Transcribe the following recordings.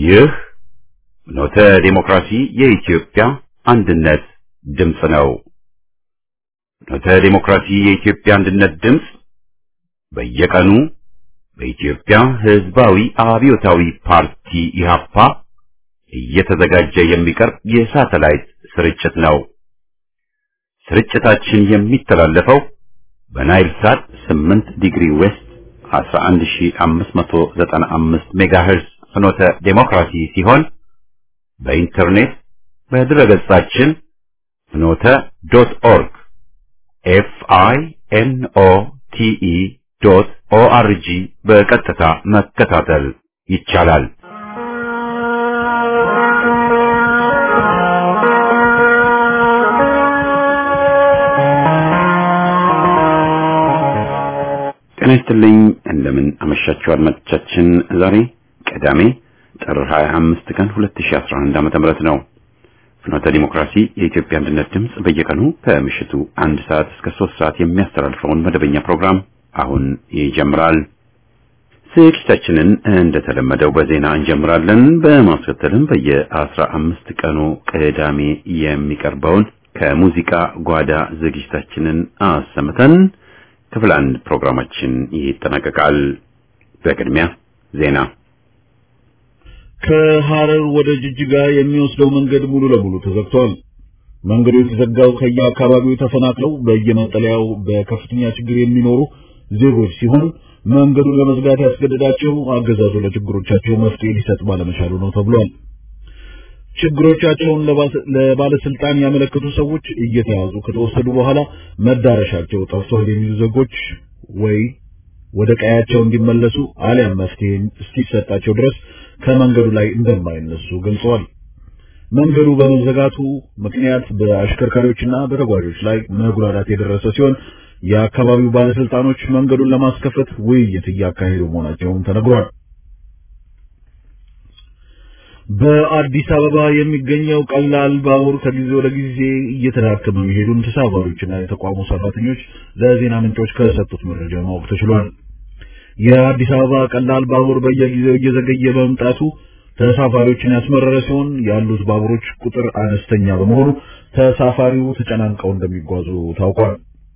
ይህ ኖተ ዴሞክራሲ የኢትዮጵያ አንድነት ድምፅ ነው። ኖተ ዴሞክራሲ የኢትዮጵያ አንድነት ድምፅ በየቀኑ በኢትዮጵያ ሕዝባዊ አብዮታዊ ፓርቲ ኢህአፓ እየተዘጋጀ የሚቀርብ የሳተላይት ስርጭት ነው። ስርጭታችን የሚተላለፈው በናይል ሳት 8 ዲግሪ ዌስት 11595 ሜጋሄርዝ ፍኖተ ዴሞክራሲ ሲሆን በኢንተርኔት በድረገጻችን ፍኖተ ዶት ኦርግ ኤፍ አይ ኤን ኦ ቲ ኢ ዶት ኦ አር ጂ በቀጥታ መከታተል ይቻላል። ጤና ይስጥልኝ። እንደምን አመሻችሁ አድማጮቻችን። ዛሬ ቅዳሜ ጥር 25 ቀን 2011 ዓመተ ምህረት ነው። ፍኖተ ዲሞክራሲ የኢትዮጵያ አንድነት ድምፅ በየቀኑ ከምሽቱ አንድ ሰዓት እስከ ሶስት ሰዓት የሚያስተላልፈውን መደበኛ ፕሮግራም አሁን ይጀምራል። ስርጭታችንን እንደተለመደው በዜና እንጀምራለን። በማስከተልም በየአስራ አምስት ቀኑ ቅዳሜ የሚቀርበውን ከሙዚቃ ጓዳ ዝግጅታችንን አሰምተን ክፍል አንድ ፕሮግራማችን ይጠናቀቃል። በቅድሚያ ዜና። ከሐረር ወደ ጅጅጋ የሚወስደው መንገድ ሙሉ ለሙሉ ተዘግቷል። መንገዱ የተዘጋው ከየአካባቢው ተፈናቅለው በየመጠለያው በከፍተኛ ችግር የሚኖሩ ዜጎች ሲሆን መንገዱን ለመዝጋት ያስገደዳቸው አገዛዙ ለችግሮቻቸው መፍትሄ ሊሰጥ ባለመቻሉ ነው ተብሏል። ችግሮቻቸውን ለባለስልጣን ያመለከቱ ሰዎች እየተያዙ ከተወሰዱ በኋላ መዳረሻቸው ጠፍቷል የሚሉ ዜጎች ወይ ወደ ቀያቸው እንዲመለሱ አሊያም መፍትሄ እስኪሰጣቸው ድረስ ከመንገዱ ላይ እንደማይነሱ ገልጸዋል። መንገዱ በመዘጋቱ ምክንያት በአሽከርካሪዎችና በተጓዦች ላይ መጉላላት የደረሰ ሲሆን የአካባቢው ባለስልጣኖች መንገዱን ለማስከፈት ውይይት እያካሄዱ መሆናቸውም ተነግሯል። በአዲስ አበባ የሚገኘው ቀላል ባቡር ከጊዜ ወደ ጊዜ እየተዳከመ መሄዱን ተሳፋሪዎችና የተቋሙ ሰራተኞች ለዜና ምንጮች ከሰጡት መረጃ ማወቅ ተችሏል። የአዲስ አበባ ቀላል ባቡር በየጊዜው እየዘገየ በመምጣቱ ተሳፋሪዎችን ያስመረረ ሲሆን ያሉት ባቡሮች ቁጥር አነስተኛ በመሆኑ ተሳፋሪው ተጨናንቀው እንደሚጓዙ ታውቋል።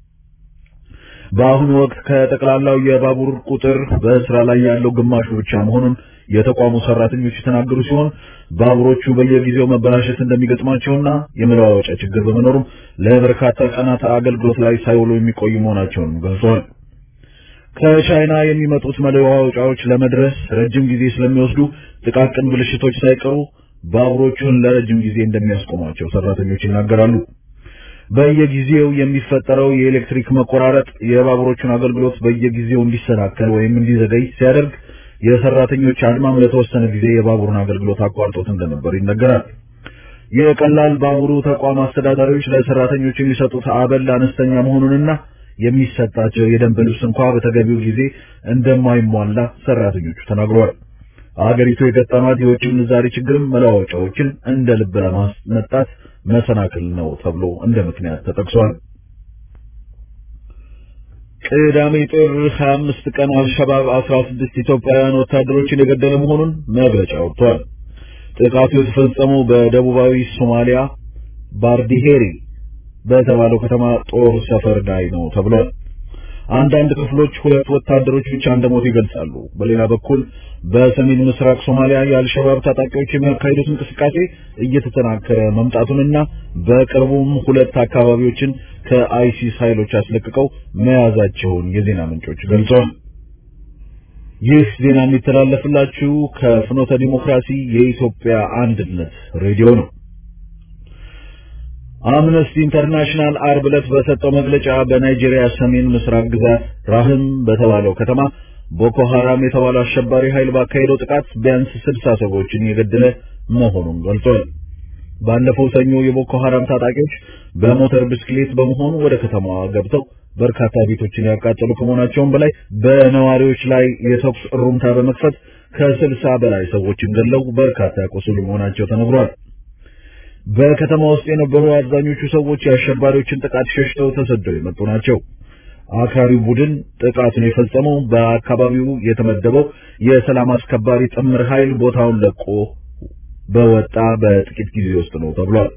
በአሁኑ ወቅት ከጠቅላላው የባቡር ቁጥር በስራ ላይ ያለው ግማሹ ብቻ መሆኑን የተቋሙ ሰራተኞች የተናገሩ ሲሆን ባቡሮቹ በየጊዜው መበላሸት እንደሚገጥማቸውና የመለዋወጫ ችግር በመኖሩም ለበርካታ ቀናት አገልግሎት ላይ ሳይውሉ የሚቆዩ መሆናቸውን ገልጸዋል። ከቻይና የሚመጡት መለዋወጫዎች ለመድረስ ረጅም ጊዜ ስለሚወስዱ ጥቃቅን ብልሽቶች ሳይቀሩ ባቡሮቹን ለረጅም ጊዜ እንደሚያስቆሟቸው ሰራተኞች ይናገራሉ። በየጊዜው የሚፈጠረው የኤሌክትሪክ መቆራረጥ የባቡሮቹን አገልግሎት በየጊዜው እንዲሰናከል ወይም እንዲዘገይ ሲያደርግ የሰራተኞች አድማም ለተወሰነ ጊዜ የባቡሩን አገልግሎት አቋርጦት እንደነበር ይነገራል። የቀላል ባቡሩ ተቋም አስተዳዳሪዎች ለሰራተኞች የሚሰጡት አበል አነስተኛ መሆኑንና የሚሰጣቸው የደንብ ልብስ እንኳ በተገቢው ጊዜ እንደማይሟላ ሰራተኞቹ ተናግረዋል። አገሪቱ የገጠማት የውጭ ምንዛሪ ችግርም መለዋወጫዎችን እንደ ልብ ለማስመጣት መሰናክል ነው ተብሎ እንደ ምክንያት ተጠቅሷል። ቅዳሜ ጥር 25 ቀን አልሸባብ 16 ኢትዮጵያውያን ወታደሮችን የገደለ መሆኑን መግለጫ ወጥቷል። ጥቃቱ የተፈጸመው በደቡባዊ ሶማሊያ ባርዲሄሪ በተባለው ከተማ ጦር ሰፈር ላይ ነው ተብሏል። አንዳንድ ክፍሎች ሁለት ወታደሮች ብቻ እንደሞቱ ይገልጻሉ። በሌላ በኩል በሰሜን ምስራቅ ሶማሊያ የአልሸባብ ታጣቂዎች የሚያካሂዱት እንቅስቃሴ እየተጠናከረ መምጣቱንና በቅርቡም ሁለት አካባቢዎችን ከአይሲስ ኃይሎች አስለቅቀው መያዛቸውን የዜና ምንጮች ገልጸዋል። ይህ ዜና የሚተላለፍላችሁ ከፍኖተ ዲሞክራሲ የኢትዮጵያ አንድነት ሬዲዮ ነው። አምነስቲ ኢንተርናሽናል አርብ ዕለት በሰጠው መግለጫ በናይጄሪያ ሰሜን ምስራቅ ግዛት ራህም በተባለው ከተማ ቦኮ ሐራም የተባለው አሸባሪ ኃይል ባካሄደው ጥቃት ቢያንስ ስልሳ ሰዎችን የገደለ መሆኑን ገልጿል። ባለፈው ሰኞ የቦኮ ሐራም ታጣቂዎች በሞተር ብስክሌት በመሆኑ ወደ ከተማዋ ገብተው በርካታ ቤቶችን ያቃጠሉ ከመሆናቸውም በላይ በነዋሪዎች ላይ የተኩስ እሩምታ በመክፈት ከስልሳ በላይ ሰዎችን ገለው በርካታ ያቆሰሉ መሆናቸው ተነግሯል። በከተማ ውስጥ የነበሩ አብዛኞቹ ሰዎች የአሸባሪዎችን ጥቃት ሸሽተው ተሰደው የመጡ ናቸው። አክራሪው ቡድን ጥቃቱን የፈጸመው በአካባቢው የተመደበው የሰላም አስከባሪ ጥምር ኃይል ቦታውን ለቆ በወጣ በጥቂት ጊዜ ውስጥ ነው ተብሏል።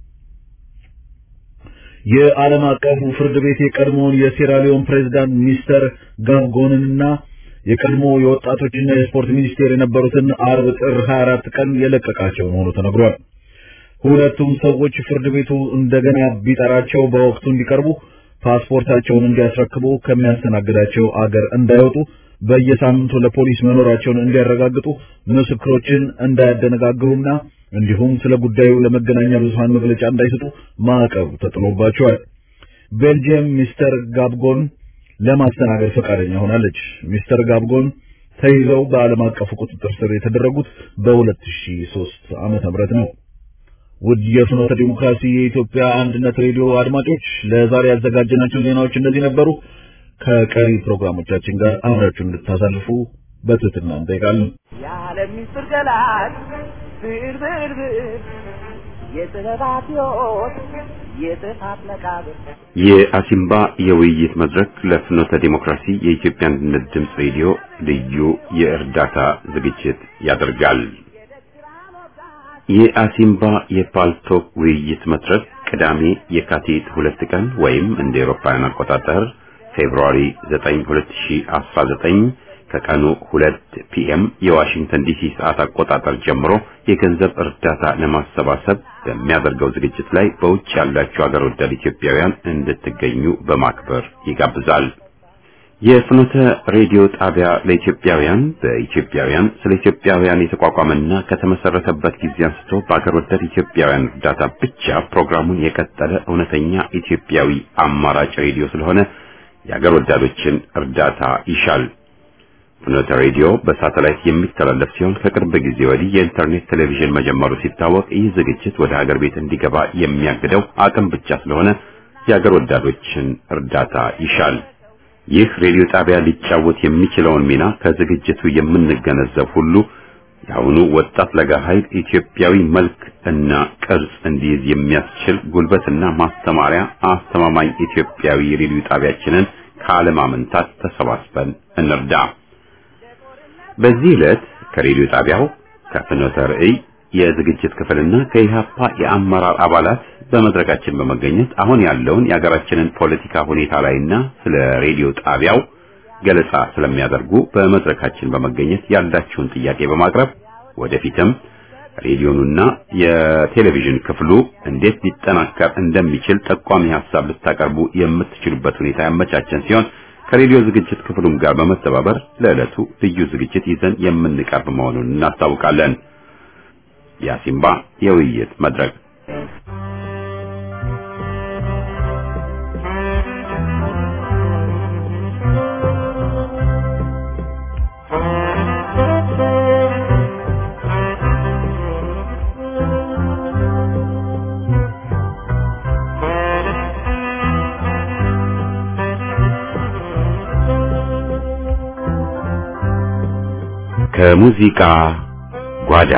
የዓለም አቀፉ ፍርድ ቤት የቀድሞውን የሴራሊዮን ፕሬዝዳንት ሚስተር ጋብጎንንና የቀድሞ የወጣቶችና የስፖርት ሚኒስቴር የነበሩትን አርብ ጥር 24 ቀን የለቀቃቸው መሆኑ ተነግሯል። ሁለቱም ሰዎች ፍርድ ቤቱ እንደገና ቢጠራቸው በወቅቱ እንዲቀርቡ ፓስፖርታቸውን እንዲያስረክቡ ከሚያስተናግዳቸው አገር እንዳይወጡ በየሳምንቱ ለፖሊስ መኖራቸውን እንዲያረጋግጡ ምስክሮችን እንዳያደነጋግሩና እንዲሁም ስለ ጉዳዩ ለመገናኛ ብዙሃን መግለጫ እንዳይሰጡ ማዕቀብ ተጥሎባቸዋል። ቤልጂየም ሚስተር ጋብጎን ለማስተናገድ ፈቃደኛ ሆናለች። ሚስተር ጋብጎን ተይዘው በዓለም አቀፉ ቁጥጥር ስር የተደረጉት በ2003 ዓመተ ምህረት ነው። ውድ የፍኖተ ዲሞክራሲ የኢትዮጵያ አንድነት ሬዲዮ አድማጮች ለዛሬ ያዘጋጀናቸው ዜናዎች እነዚህ ነበሩ። ከቀሪ ፕሮግራሞቻችን ጋር አብራችሁ እንድታሳልፉ በትህትና እንጠይቃለን። የዓለም ምስጢር ገላጭ ብዕር ብዕር ብዕር የጥበባት ሕይወት የጥፋት መቃብር የአሲምባ የውይይት መድረክ ለፍኖተ ዲሞክራሲ የኢትዮጵያ አንድነት ድምፅ ሬዲዮ ልዩ የእርዳታ ዝግጅት ያደርጋል። የአሲምባ የፓልቶክ ውይይት መድረክ ቅዳሜ የካቲት ሁለት ቀን ወይም እንደ ኤሮፓውያን አቆጣጠር ፌብሩዋሪ 9 2019 ከቀኑ 2 ፒኤም የዋሽንግተን ዲሲ ሰዓት አቆጣጠር ጀምሮ የገንዘብ እርዳታ ለማሰባሰብ በሚያደርገው ዝግጅት ላይ በውጭ ያላችሁ አገር ወዳድ ኢትዮጵያውያን እንድትገኙ በማክበር ይጋብዛል። የፍኖተ ሬዲዮ ጣቢያ ለኢትዮጵያውያን በኢትዮጵያውያን ስለ ኢትዮጵያውያን የተቋቋመና ከተመሰረተበት ጊዜ አንስቶ በአገር ወዳድ ኢትዮጵያውያን እርዳታ ብቻ ፕሮግራሙን የቀጠለ እውነተኛ ኢትዮጵያዊ አማራጭ ሬዲዮ ስለሆነ የአገር ወዳዶችን እርዳታ ይሻል። ፍኖተ ሬዲዮ በሳተላይት የሚተላለፍ ሲሆን ከቅርብ ጊዜ ወዲህ የኢንተርኔት ቴሌቪዥን መጀመሩ ሲታወቅ ይህ ዝግጅት ወደ ሀገር ቤት እንዲገባ የሚያግደው አቅም ብቻ ስለሆነ የአገር ወዳዶችን እርዳታ ይሻል። ይህ ሬዲዮ ጣቢያ ሊጫወት የሚችለውን ሚና ከዝግጅቱ የምንገነዘብ ሁሉ የአሁኑ ወጣት ለጋ ኃይል ኢትዮጵያዊ መልክ እና ቅርጽ እንዲይዝ የሚያስችል ጉልበትና ማስተማሪያ አስተማማኝ ኢትዮጵያዊ ሬዲዮ ጣቢያችንን ካለማመንታት ተሰባስበን እንርዳ። በዚህ ዕለት ከሬዲዮ ጣቢያው ከፍኖተ ርዕይ የዝግጅት ክፍልና ከኢህአፓ የአመራር አባላት በመድረካችን በመገኘት አሁን ያለውን የሀገራችንን ፖለቲካ ሁኔታ ላይና ስለ ሬዲዮ ጣቢያው ገለጻ ስለሚያደርጉ በመድረካችን በመገኘት ያላችሁን ጥያቄ በማቅረብ ወደፊትም ሬዲዮኑና የቴሌቪዥን ክፍሉ እንዴት ሊጠናከር እንደሚችል ጠቋሚ ሐሳብ ልታቀርቡ የምትችሉበት ሁኔታ ያመቻቸን ሲሆን ከሬዲዮ ዝግጅት ክፍሉም ጋር በመተባበር ለዕለቱ ልዩ ዝግጅት ይዘን የምንቀርብ መሆኑን እናስታውቃለን። የአሲምባ የውይይት መድረክ ከሙዚቃ ጓዳ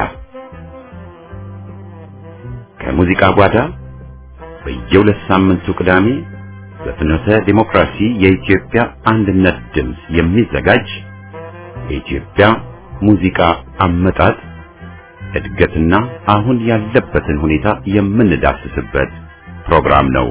ከሙዚቃ ጓዳ በየሁለት ሳምንቱ ቅዳሜ በፍኖተ ዲሞክራሲ የኢትዮጵያ አንድነት ድምፅ የሚዘጋጅ የኢትዮጵያ ሙዚቃ አመጣጥ እድገትና አሁን ያለበትን ሁኔታ የምንዳስስበት ፕሮግራም ነው።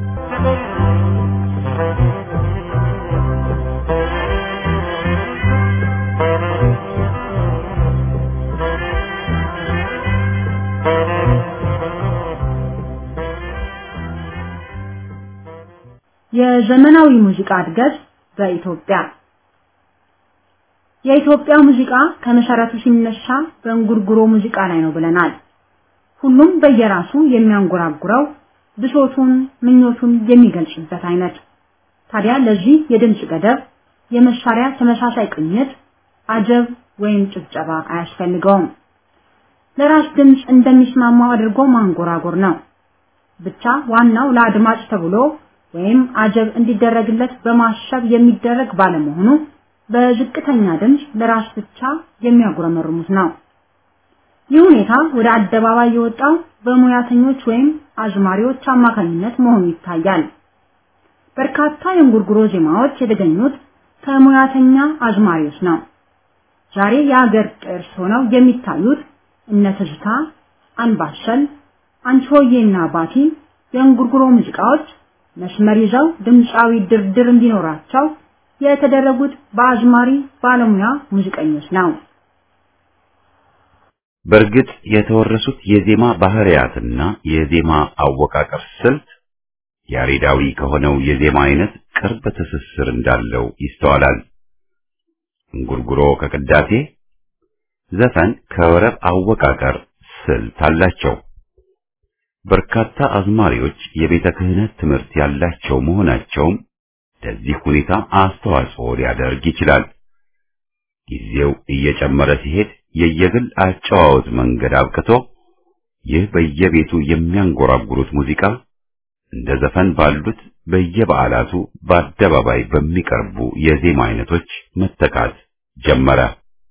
የዘመናዊ ሙዚቃ እድገት በኢትዮጵያ የኢትዮጵያ ሙዚቃ ከመሰረቱ ሲነሳ በእንጉርጉሮ ሙዚቃ ላይ ነው ብለናል። ሁሉም በየራሱ የሚያንጎራጉረው ብሶቱን፣ ምኞቱን የሚገልጽበት አይነት። ታዲያ ለዚህ የድምጽ ገደብ፣ የመሳሪያ ተመሳሳይ ቅኝት፣ አጀብ ወይም ጭብጨባ አያስፈልገውም። ለራስ ድምጽ እንደሚስማማው አድርጎ ማንጎራጎር ነው። ብቻ ዋናው ለአድማጭ ተብሎ ወይም አጀብ እንዲደረግለት በማሰብ የሚደረግ ባለመሆኑ በዝቅተኛ ድምፅ ለራስ ብቻ የሚያጉረመርሙት ነው። ይህ ሁኔታ ወደ አደባባይ የወጣው በሙያተኞች ወይም አዝማሪዎች አማካኝነት መሆኑ ይታያል። በርካታ የእንጉርጉሮ ዜማዎች የተገኙት ከሙያተኛ አዝማሪዎች ነው። ዛሬ የሀገር ቅርስ ሆነው የሚታዩት እነ ትዝታ፣ አንባሰል፣ አንቺሆዬና ባቲ የእንጉርጉሮ ሙዚቃዎች መስመር ይዘው ድምፃዊ ድርድር እንዲኖራቸው የተደረጉት በአዝማሪ ባለሙያ ሙዚቀኞች ነው። በእርግጥ የተወረሱት የዜማ ባህሪያትና የዜማ አወቃቀር ስልት ያሬዳዊ ከሆነው የዜማ አይነት ቅርብ ትስስር እንዳለው ይስተዋላል። እንጉርጉሮ ከቅዳሴ፣ ዘፈን ከወረብ አወቃቀር ስልት አላቸው። በርካታ አዝማሪዎች የቤተ ክህነት ትምህርት ያላቸው መሆናቸውም ለዚህ ሁኔታ አስተዋጽኦ ሊያደርግ ይችላል። ጊዜው እየጨመረ ሲሄድ የየግል አጨዋወት መንገድ አብቅቶ ይህ በየቤቱ የሚያንጎራጉሩት ሙዚቃ እንደ ዘፈን ባሉት በየበዓላቱ በአደባባይ በሚቀርቡ የዜማ አይነቶች መተካት ጀመረ።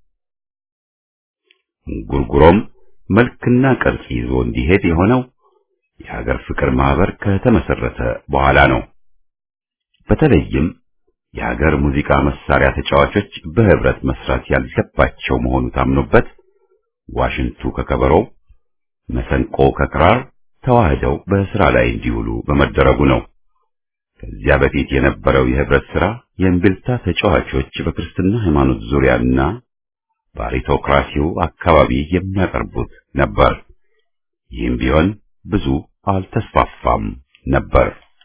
እንጉርጉሮም መልክና ቅርጽ ይዞ እንዲሄድ የሆነው የሀገር ፍቅር ማህበር ከተመሰረተ በኋላ ነው። በተለይም የሀገር ሙዚቃ መሳሪያ ተጫዋቾች በህብረት መስራት ያለባቸው መሆኑ ታምኖበት ዋሽንቱ ከከበሮው፣ መሰንቆ ከክራር ተዋህደው በስራ ላይ እንዲውሉ በመደረጉ ነው። ከዚያ በፊት የነበረው የህብረት ስራ የእምቢልታ ተጫዋቾች በክርስትና ሃይማኖት ዙሪያና በአሪቶክራሲው አካባቢ የሚያቀርቡት ነበር። ይህም ቢሆን ብዙ አልተስፋፋም ነበር።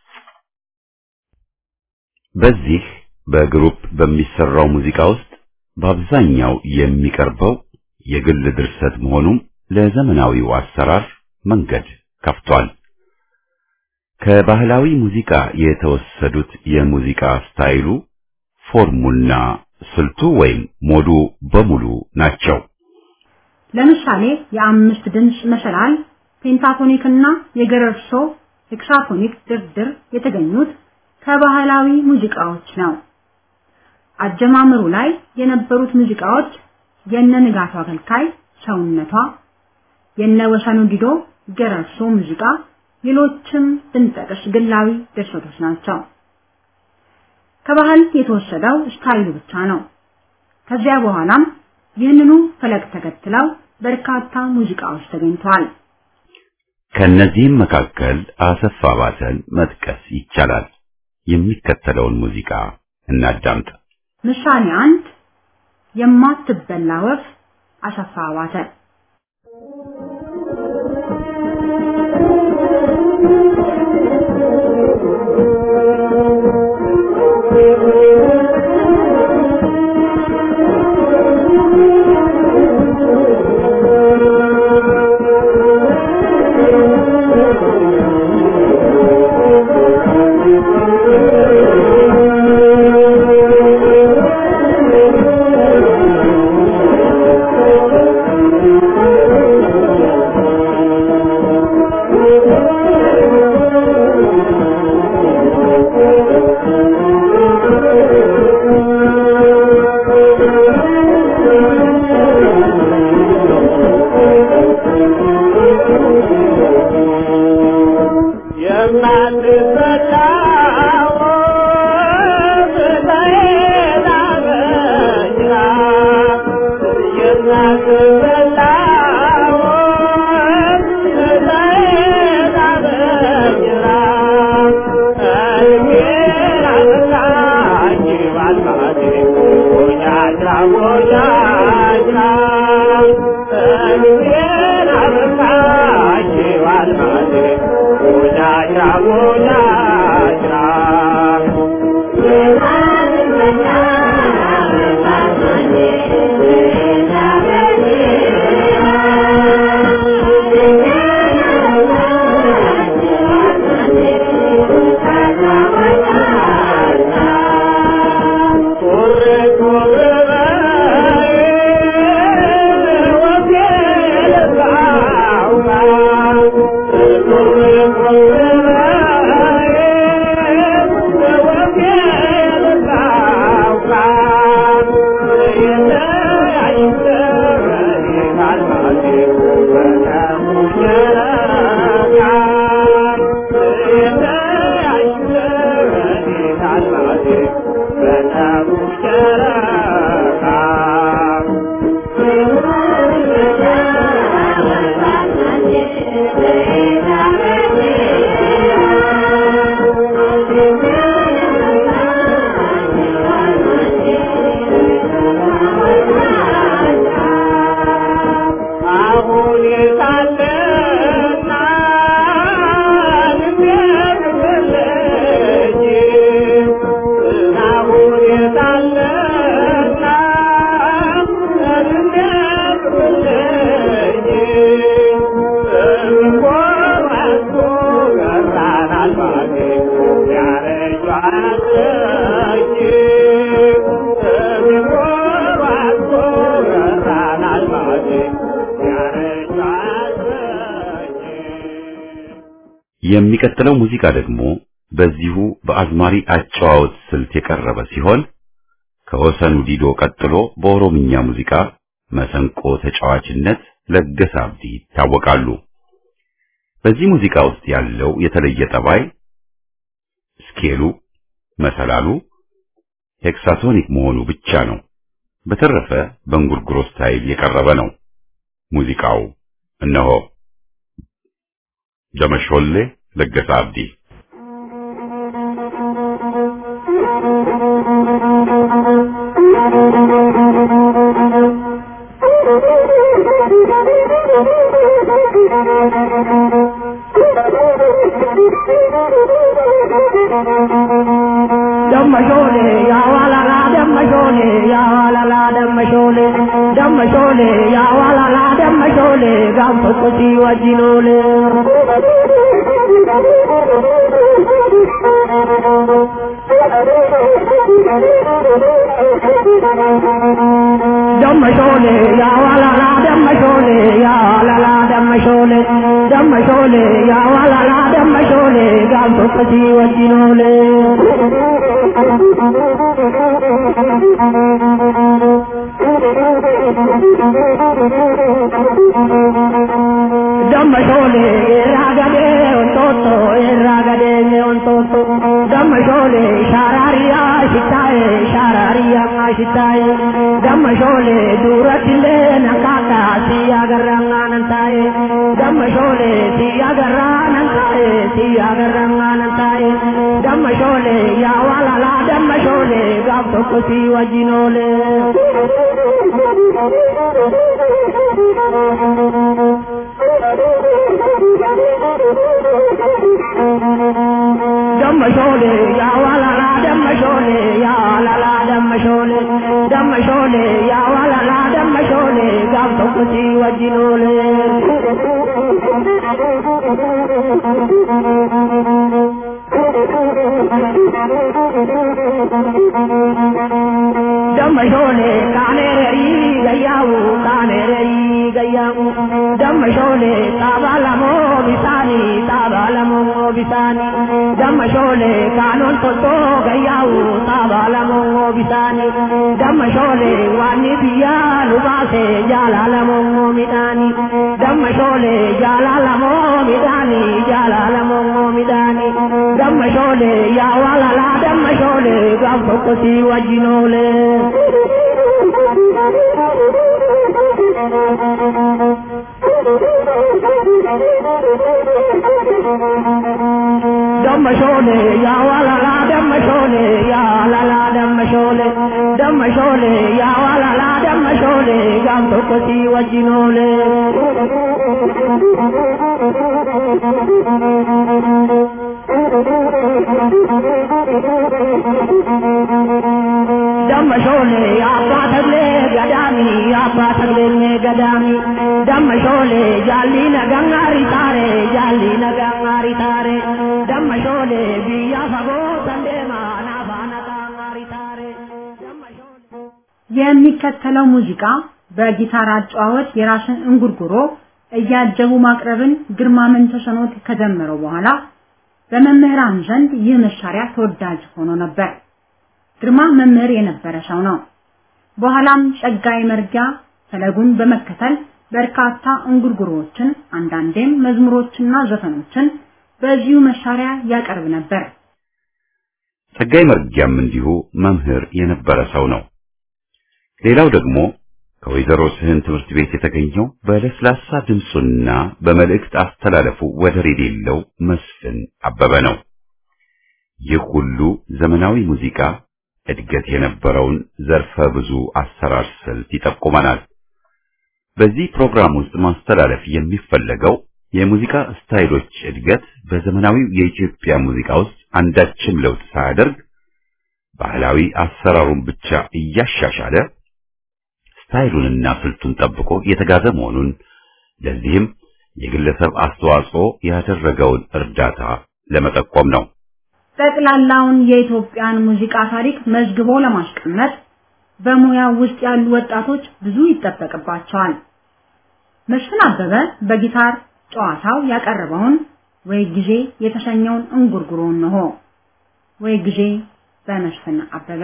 በዚህ በግሩፕ በሚሰራው ሙዚቃ ውስጥ በአብዛኛው የሚቀርበው የግል ድርሰት መሆኑም ለዘመናዊው አሰራር መንገድ ከፍቷል። ከባህላዊ ሙዚቃ የተወሰዱት የሙዚቃ ስታይሉ፣ ፎርሙና ስልቱ ወይም ሞዱ በሙሉ ናቸው። ለምሳሌ የአምስት ድምፅ መሰላል፣ ፔንታቶኒክ እና የገረርሶ ሄክሳፎኒክ ድርድር የተገኙት ከባህላዊ ሙዚቃዎች ነው። አጀማመሩ ላይ የነበሩት ሙዚቃዎች የነ ንጋቱ አገልካይ ሰውነቷ፣ የነ ወሰኑ ዲዶ ገረርሶ ሙዚቃ፣ ሌሎችም ብንጠቅስ ግላዊ ድርሰቶች ናቸው። ከባህል የተወሰደው ስታይሉ ብቻ ነው። ከዚያ በኋላም ይህንኑ ፈለግ ተከትለው በርካታ ሙዚቃዎች ተገኝተዋል። ከነዚህም መካከል አሰፋ ባተን መጥቀስ ይቻላል። የሚከተለውን ሙዚቃ እናዳምጥ። ምሳሌ አንድ የማትበላ ወፍ አሰፋ ባተ Thank you. የሚቀጥለው ሙዚቃ ደግሞ በዚሁ በአዝማሪ አጨዋወት ስልት የቀረበ ሲሆን ከወሰኑ ዲዶ ቀጥሎ በኦሮምኛ ሙዚቃ መሰንቆ ተጫዋችነት ለገሰ አብዲ ይታወቃሉ። በዚህ ሙዚቃ ውስጥ ያለው የተለየ ጠባይ ስኬሉ፣ መሰላሉ ሄክሳቶኒክ መሆኑ ብቻ ነው። በተረፈ በእንጉርጉሮ ስታይል የቀረበ ነው። ሙዚቃው እነሆ ደመሾሌ ለገሰ አብዲ ደመሾሌ ያዋላላ ደመሾሌ ያዋላላ ደመሾሌ ደመሾሌ ያዋላላ ደመሾሌ ጋም tokkochi wajjinoole ደመሾሌ ያዋላላ ደመሾሌ ያዋላላ ደመሾሌ ደመሾሌ ያዋላላ ደመሾሌ ጋም tokkochi wajjinoole ደመሾሌ ራገዴ ወንጦጦ ራገዴ ወንጦጦ ደመሾሌ ሻራሪያ ሽታዬ ሻራሪያ ሽታዬ ደመሾሌ ዱረትሌ ነካካ ሲያገራ ነንታዬ ደመሾሌ ሲያገራ ነንታዬ ሲያገራ ነንታዬ ደመሾሌ ያዋላላ ደመሾሌ ጋብ tokko si wajjinoole ደመሾሌ ያዋላላ ደመሾሌ ያዋላላ ደመሾሌ ደመሾሌ ያዋላላ ደመሾሌ ጋብ tokko si wajjinoole ደመሾሌ ካኔረሪ ገያው ካኔረሪ ገያው ደመሾሌ ጣባለሞ ቢሳኒ ጣባለሞ ቢሳኒ ደመሾሌ ካኖን ቶቶ ገያው ጣባለሞ ቢሳኒ ደመሾሌ ዋኒ ብያ ሉባሴ ጃላለሞ ሚዳኒ ደመሾሌ ጃላለሞ ሚዳኒ ጃላለሞ ሚዳኒ ደመሾሌ ያዋላላ ደመሾሌ ጋብ tokko si wajjinoole ደመሾሌ ያዋላላ ደመሾሌ ያዋላላ ደመሾሌ ደመሾሌ ያዋላላ ደመሾሌ ጋብ tokko si wajjinoole ደመሾሌ አባ ተግሌ ገዳሚ አባ ተግሌ ገዳሚ ደመሾሌ ጃሊ ነጋሪ ታሬ ጃሊ ነጋሪ ታሬ ደመሾሌ ብያ ፈጎ ሰንዴማ ናፋ ነጋሪ ታሬ የሚከተለው ሙዚቃ በጊታር አጨዋወት የራስን እንጉርጉሮ እያጀቡ ማቅረብን ግርማ መንተሰኖት ከጀመረው በኋላ በመምህራን ዘንድ ይህ መሳሪያ ተወዳጅ ሆኖ ነበር። ግርማ መምህር የነበረ ሰው ነው። በኋላም ጸጋይ መርጊያ ፈለጉን በመከተል በርካታ እንጉርጉሮዎችን አንዳንዴም መዝሙሮችና ዘፈኖችን በዚሁ መሳሪያ ያቀርብ ነበር። ጸጋይ መርጊያም እንዲሁ መምህር የነበረ ሰው ነው። ሌላው ደግሞ ከወይዘሮ ስህን ትምህርት ቤት የተገኘው በለስላሳ ድምፁና በመልእክት አስተላለፉ ወደር የሌለው መስፍን አበበ ነው። ይህ ሁሉ ዘመናዊ ሙዚቃ እድገት የነበረውን ዘርፈ ብዙ አሰራር ስልት ይጠቁመናል። በዚህ ፕሮግራም ውስጥ ማስተላለፍ የሚፈለገው የሙዚቃ ስታይሎች እድገት በዘመናዊው የኢትዮጵያ ሙዚቃ ውስጥ አንዳችም ለውጥ ሳያደርግ ባህላዊ አሰራሩን ብቻ እያሻሻለ ስታይሉንና ስልቱን ጠብቆ የተጋዘ መሆኑን ለዚህም የግለሰብ አስተዋጽኦ ያደረገውን እርዳታ ለመጠቆም ነው። ጠቅላላውን የኢትዮጵያን ሙዚቃ ታሪክ መዝግቦ ለማስቀመጥ በሙያው ውስጥ ያሉ ወጣቶች ብዙ ይጠበቅባቸዋል። መስፍን አበበ በጊታር ጨዋታው ያቀረበውን ወይ ጊዜ የተሰኘውን እንጉርጉሮን ነው። ወይ ጊዜ በመስፍን አበበ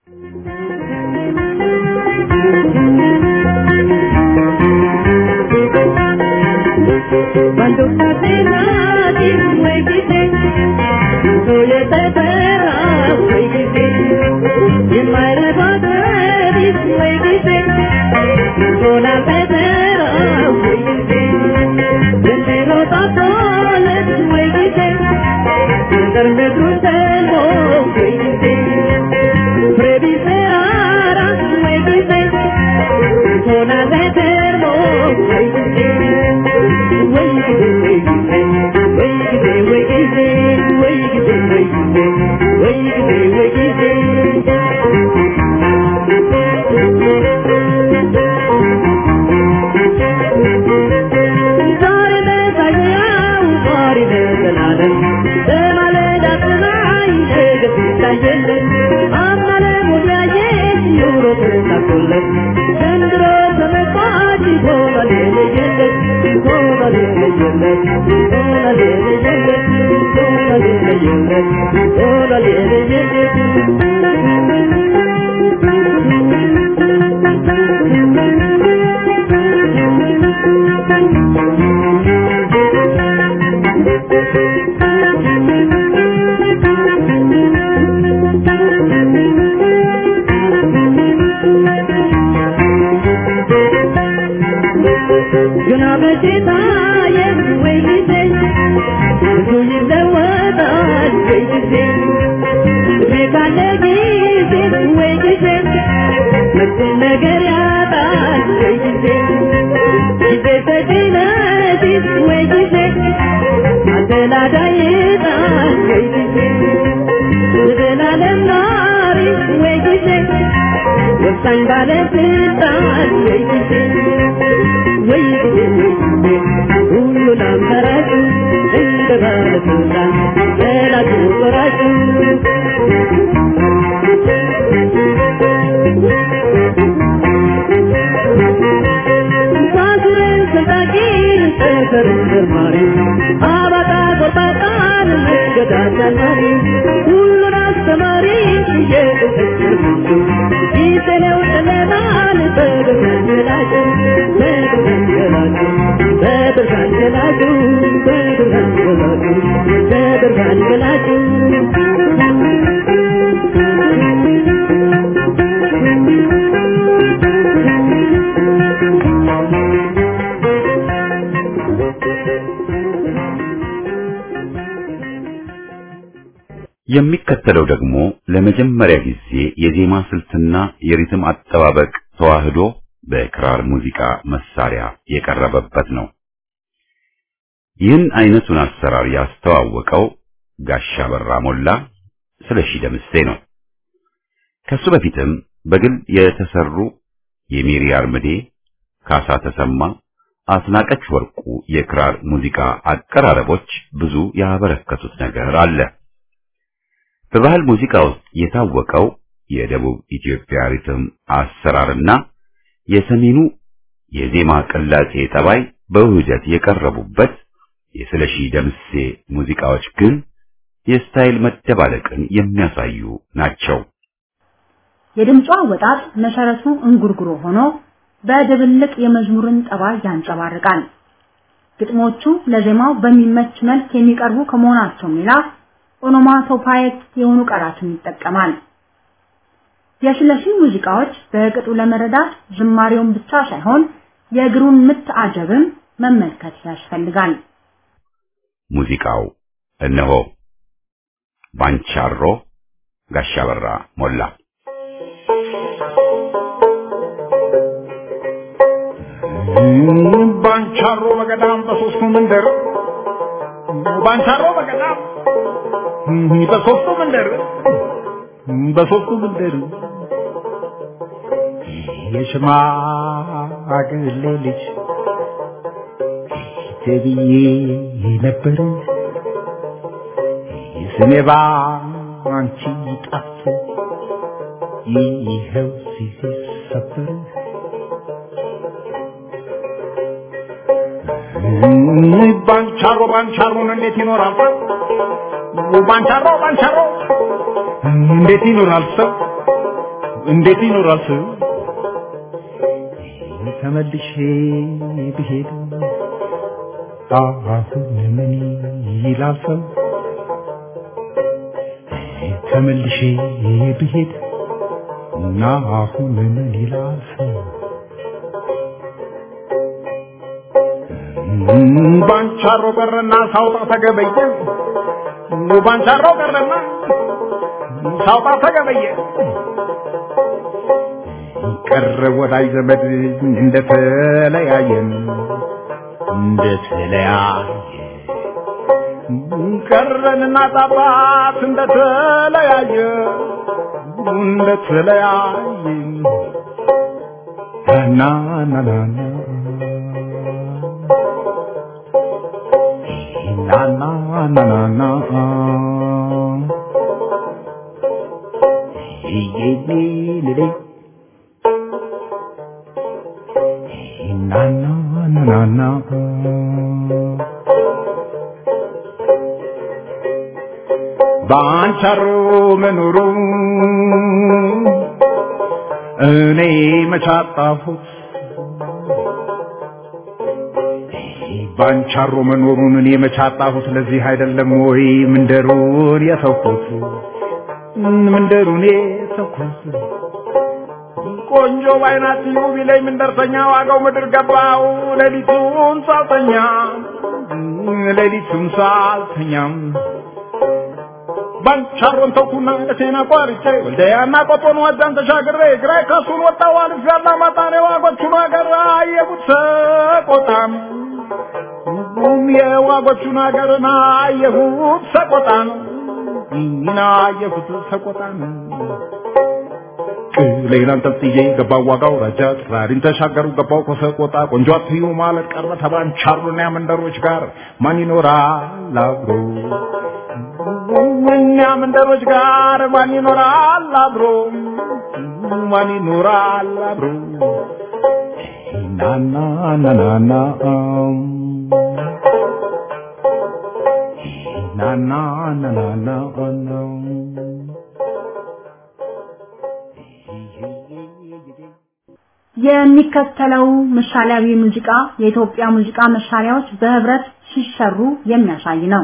Cuando casi nadie fue quise, soy este perra, fue quise, y en madre padre fue quise, con la pedera, fue quise, desde los tapones fue quise, darme trustelo, fue quise, previseara, fue quise, con la eterno, fue quise, ዘንድሮ ተመጣጭ ሆኗል የለየለት ሆኗል የለየለት ሆኗል የለየለት ሆኗል የለየለት ሆኗል የለየለት ግና በሽታ የወይ ጊዜ ብዙ ይለወጣል ወይ ጊዜ እድሜ ካለ ጊዜ ወይ ጊዜ መጥን ነገር ያጣል ወይ ጊዜ ጊዜ በድነት ወይ ጊዜ አደላዳይ ጣል ወይ ጊዜ ዘላለም ናሪ ወይ ጊዜ ወሳኝ ባለስልጣን ወይ ጊዜ ወይ ጊዜ ሁሉን አመራጩ እንደ ባለስልጣን ጠላቱ ቆራጩ ሳዙረን ስልጣቂን ጠፈርን መርማሪ አባጣ ቆርጣጣን መንገድ አሳማሪ ሁሉን አስተማሪ የቁጥጥር ምንጩ ጊዜው ጨለማን በብርሃን ገላጩ በብርሃን ገላጩ በብርሃን ገላጩ በብርሃን ገላጩ በብርሃን ገላጩ የሚከተለው ደግሞ ለመጀመሪያ ጊዜ የዜማ ስልትና የሪትም አጠባበቅ ተዋህዶ በክራር ሙዚቃ መሳሪያ የቀረበበት ነው። ይህን አይነቱን አሰራር ያስተዋወቀው ጋሻ በራ ሞላ ስለሺ ደምሴ ነው። ከሱ በፊትም በግል የተሰሩ የሜሪ አርምዴ፣ ካሳ ተሰማ፣ አስናቀች ወርቁ የክራር ሙዚቃ አቀራረቦች ብዙ ያበረከቱት ነገር አለ። በባህል ሙዚቃ ውስጥ የታወቀው የደቡብ ኢትዮጵያ ሪትም አሰራርና የሰሜኑ የዜማ ቅላጼ ጠባይ በውህደት የቀረቡበት የስለሺ ደምሴ ሙዚቃዎች ግን የስታይል መደባለቅን የሚያሳዩ ናቸው። የድምጿ አወጣጥ መሰረቱ እንጉርጉሮ ሆኖ በድብልቅ የመዝሙርን ጠባይ ያንጸባርቃል። ግጥሞቹ ለዜማው በሚመች መልክ የሚቀርቡ ከመሆናቸውም ሌላ ኦኖማቶፓይክ የሆኑ ቃላትን ይጠቀማል። የሽለሺን ሙዚቃዎች በቅጡ ለመረዳት ዝማሬውን ብቻ ሳይሆን የእግሩን ምት አጀብም መመልከት ያስፈልጋል። ሙዚቃው እነሆ ባንቻሮ ጋሻ በራ ሞላ ባንቻሮ በገዳም በሶስቱ መንደር ባንቻሮ በገዳም በሶስቱ መንደር በሶስቱ መንደር የሽማግሌ ልጅ ተብዬ ነበር ስሜ ባንቺ ጠፍቶ ይኸው ሲሰበር ባንቻሮ ባንቻሮን እንዴት ይኖራል ሰው? ባንቻሮ ባንቻሮ እንዴት ይኖራል ሰው? እንዴት ይኖራል ሰው? ተመልሼ ብሄድ አሁን ምን ይላል ሰው? ተመልሼ ብሄድ እና አሁን ምን ይላል ሰው? ባንቻሮ ቀረና ሳውጣ ተገበየ ባንቻሮ ቀረና ሳውጣ ተገበየ ቀረ ወዳጅ ዘመድ እንደተለያየን እንደተለያየ ቀረንና ጣባት እንደተለያየ እንደተለያየ ና ና ና ና na na na na na Hey, hey, hey, hey, hey. Na na na na na ባንቻሮ መኖሩ እኔ መቻጣሁት ባንቻሮ መኖሩን እኔ መቻጣሁት ለዚህ አይደለም ወይ ምንደሩን የተውኩት ምንደሩን የተውኩት ቆንጆ ባይናት ይሁ ቢለኝ ምንደርሰኛ ዋጋው ምድር ገባው ሌሊቱን ሳልተኛ ሌሊቱን ሳልተኛም ባንቻሮን ተውኩና እቴና ቋርጬ ወልደያና ቆጦን ወዳን ተሻግሬ ግራይ ከሱን ወጣው አልፍ ያላ ማጣኔ ዋጎቹን አገር አየቡት ሰቆጣም ሁሉም የዋጎቹን ሀገርና አየሁት ሰቆጣን እና አየሁት ሰቆጣን ቅሌን አንጠልጥዬ ገባው ዋጋው ረጃ ጥራሪን ተሻገሩ ገባው ከሰቆጣ ቆንጆ አትዩ ማለት ቀረ ተባንቻሩና መንደሮች ጋር ማን ይኖራል አብሮ እኛ መንደሮች ጋር ማን ይኖራል አብሮ ማን ይኖራል አብሮ na na na na na um na na na na na oh, no የሚከተለው ምሳሌያዊ ሙዚቃ የኢትዮጵያ ሙዚቃ መሳሪያዎች በህብረት ሲሰሩ የሚያሳይ ነው።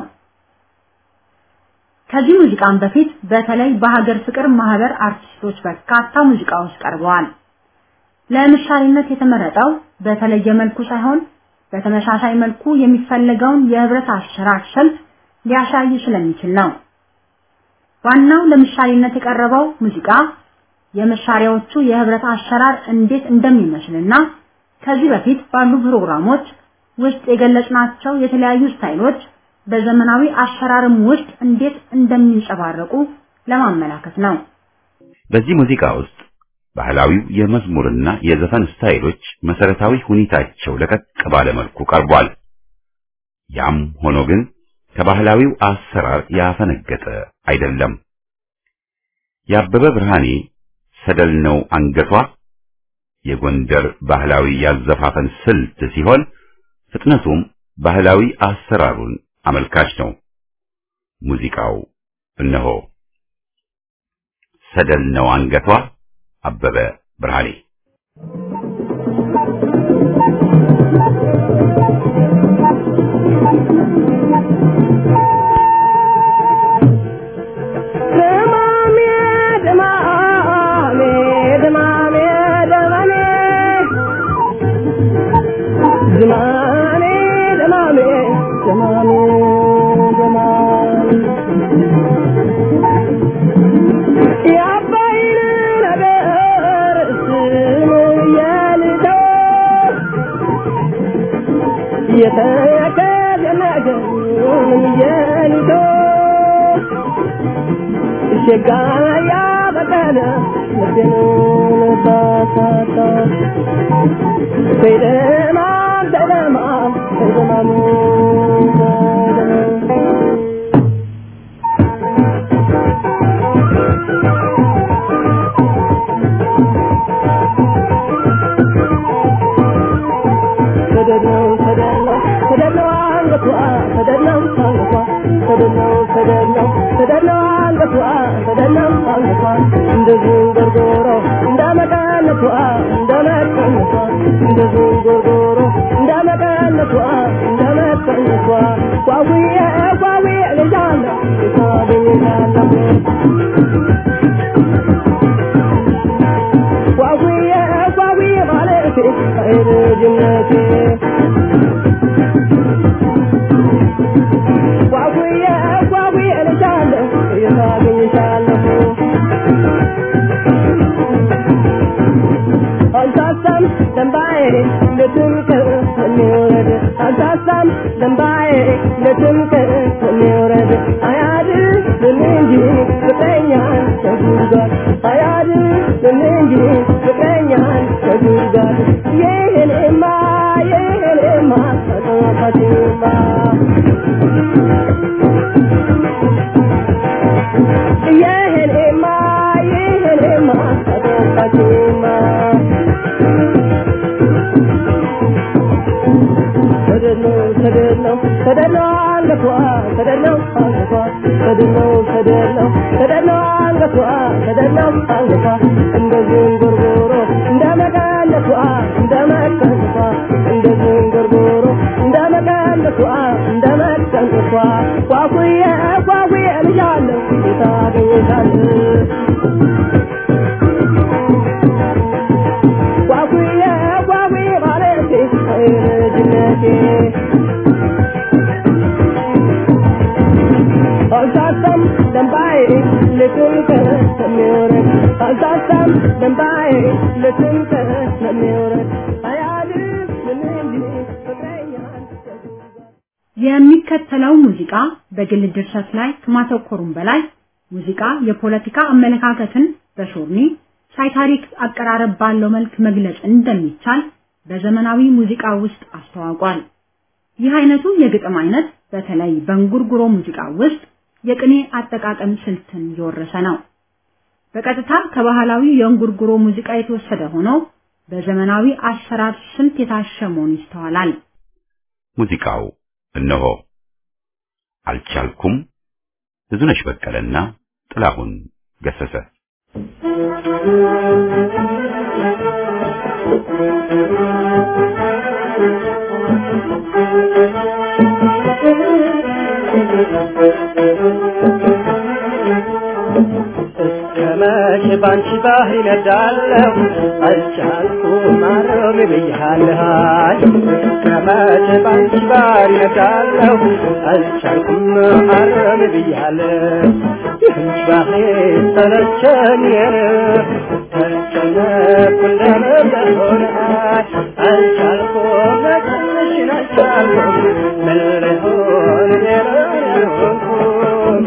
ከዚህ ሙዚቃም በፊት በተለይ በሀገር ፍቅር ማህበር አርቲስቶች በርካታ ሙዚቃዎች ቀርበዋል። ለምሳሌነት የተመረጠው በተለየ መልኩ ሳይሆን በተመሳሳይ መልኩ የሚፈለገውን የህብረት አሰራር ስልት ሊያሳይ ስለሚችል ነው። ዋናው ለምሳሌነት የቀረበው ሙዚቃ የመሳሪያዎቹ የህብረት አሰራር እንዴት እንደሚመስልና ከዚህ በፊት ባሉ ፕሮግራሞች ውስጥ የገለጽናቸው የተለያዩ ስታይሎች በዘመናዊ አሰራርም ውስጥ እንዴት እንደሚንጸባረቁ ለማመላከት ነው። በዚህ ሙዚቃ ውስጥ ባህላዊው የመዝሙርና የዘፈን ስታይሎች መሰረታዊ ሁኔታቸው ለቀቅ ባለ መልኩ ቀርቧል። ያም ሆኖ ግን ከባህላዊው አሰራር ያፈነገጠ አይደለም። የአበበ ብርሃኔ ሰደል ነው አንገቷ የጎንደር ባህላዊ ያዘፋፈን ስልት ሲሆን ፍጥነቱም ባህላዊ አሰራሩን አመልካች ነው። ሙዚቃው እነሆ ሰደል ነው አንገቷ አበበ ብርሃኔ ደማሜ ደማሜ ድማሜ ድማሜ ድማሜ ድማሜ የአባይን ነገር ስም የልተው የተከዘ ነገር የልተው ሸጋ ያበቀለ ልቤን ባሳታ በደማም በደማም በደማም ተደለው ተደለው ተደለው አንገቷ ተደለው አንገቷ ተደለው ተደለው ተደለው አንገቷ ተደለው አንገቷ እንደ ዝንጎርጎሮ እንዳመቀነቷ እንዳመቀነቷ እንደ ዝንጎርጎሮ እንዳመቀነቷ እንዳመቀነቷ ጓጉዬ ጓጉዬ ልጃለሁ ሳገኝታለሁ ጓጉዬ ጓጉዬ ማለቴ አይረጅነቴ ጓጉዬ ጓጉዬ ልጃለሁ የታገኝሻለሁ አልሳሳም ደንባዬ ለትምክር የሚወረድ አልሳሳም ደንባዬ ለትምክር የሚወረድ አያድንም እንጂ ፍቅረኛን ከጉድጓድ አያድንም እንጂ ፍቅረኛን ከጉድጓድ ይህንማ ይህንማ አጠፋችማ ይህንማ ይህንማ አጠፋችማ ተደለው ተደለው ተደለው አንገቷ ተደለው አንገቷ ተደለው ተደለው ተደለው አንገቷ ተደለው አንገቷ እንደ ዝንጉርጉሮ እንደ መቀነቷ እንደ መቀነቷ እንደ ዝንጉርጉሮ እንደ መቀነቷ እንደ መቀነቷ ጓጉዬ ጓጉዬ ልጃለሁ የታገኝታለሁ ጓጉዬ ጓጉዬ ማለቴ ልጅነቴ አልሳሳም ደንባዬ ልትንከር ስለሚወረድ አልሳሳም ደንባዬ ልትንከር ስለሚወረድ አያድር ምን እንጂ ፍቅረኛን የሚከተለው ሙዚቃ በግል ድርሰት ላይ ከማተኮሩም በላይ ሙዚቃ የፖለቲካ አመለካከትን በሾርኒ ሳይታሪክ አቀራረብ ባለው መልክ መግለጽ እንደሚቻል በዘመናዊ ሙዚቃ ውስጥ አስተዋውቋል። ይህ አይነቱ የግጥም አይነት በተለይ በእንጉርጉሮ ሙዚቃ ውስጥ የቅኔ አጠቃቀም ስልትን የወረሰ ነው። በቀጥታ ከባህላዊ የእንጉርጉሮ ሙዚቃ የተወሰደ ሆኖ በዘመናዊ አሰራር ስልት የታሸ መሆኑ ይስተዋላል። ሙዚቃው እነሆ አልቻልኩም ብዙነሽ በቀለና ጥላሁን ገሰሰ ከመቼ ባንቺ ባህር ይነዳለሁ አልቻልኩም ማረም ብያለሁ ከመቼ ባንቺ ባህር ይነዳለሁ አልቻልኩም ማረም ብያለሁ ይህንች ባህር ሰለቸኝ ተጨነኩ እንደነበረ አልቻልኩም መጨረሽን አልቻልኩም ምን ልሆን ሌላ ያልሆንኩም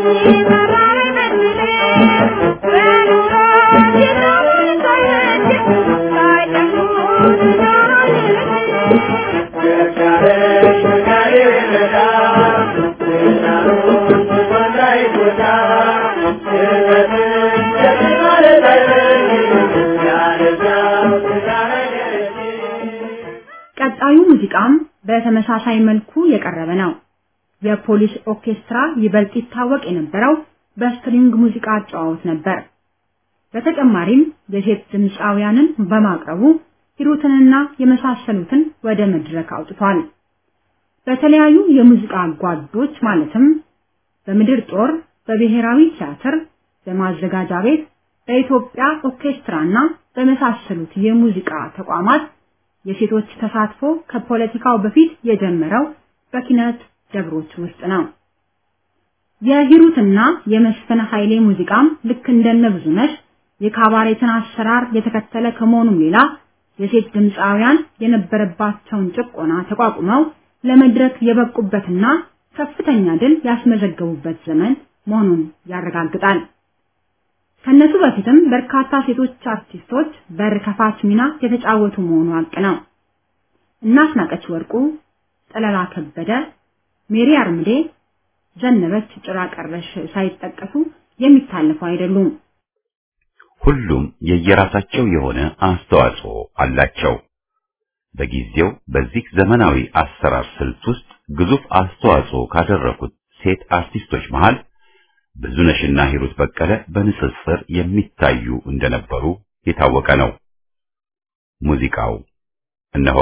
ቀጣዩ ሙዚቃም በተመሳሳይ መልኩ የቀረበ ነው። የፖሊስ ኦርኬስትራ ይበልጥ ይታወቅ የነበረው በስትሪንግ ሙዚቃ አጨዋወት ነበር። በተጨማሪም የሴት ድምፃውያንን በማቅረቡ ሂሩትንና የመሳሰሉትን ወደ መድረክ አውጥቷል። በተለያዩ የሙዚቃ ጓዶች ማለትም በምድር ጦር፣ በብሔራዊ ቲያትር፣ በማዘጋጃ ቤት፣ በኢትዮጵያ ኦርኬስትራና በመሳሰሉት የሙዚቃ ተቋማት የሴቶች ተሳትፎ ከፖለቲካው በፊት የጀመረው በኪነት ደብሮች ውስጥ ነው። የሂሩትና የመስፍን ኃይሌ ሙዚቃም ልክ እንደነ ብዙነሽ የካባሬትን አሰራር የተከተለ ከመሆኑም ሌላ የሴት ድምፃውያን የነበረባቸውን ጭቆና ተቋቁመው ለመድረክ የበቁበትና ከፍተኛ ድል ያስመዘገቡበት ዘመን መሆኑን ያረጋግጣል። ከነሱ በፊትም በርካታ ሴቶች አርቲስቶች በር ከፋች ሚና የተጫወቱ መሆኑ ሀቅ ነው። እናስናቀች ወርቁ፣ ጠለላ ከበደ፣ ሜሪ አርምዴ፣ ዘነበች ጭራ ቀረሽ ሳይጠቀሱ የሚታለፉ አይደሉም። ሁሉም የየራሳቸው የሆነ አስተዋጽኦ አላቸው። በጊዜው በዚህ ዘመናዊ አሰራር ስልት ውስጥ ግዙፍ አስተዋጽኦ ካደረጉት ሴት አርቲስቶች መሃል ብዙነሽና ሂሩት በቀለ በንጽጽር የሚታዩ እንደነበሩ የታወቀ ነው። ሙዚቃው እነሆ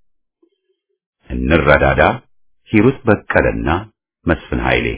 እንረዳዳ፣ ሂሩት በቀለና መስፍን ኃይሌ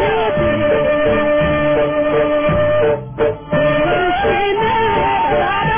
Thank you.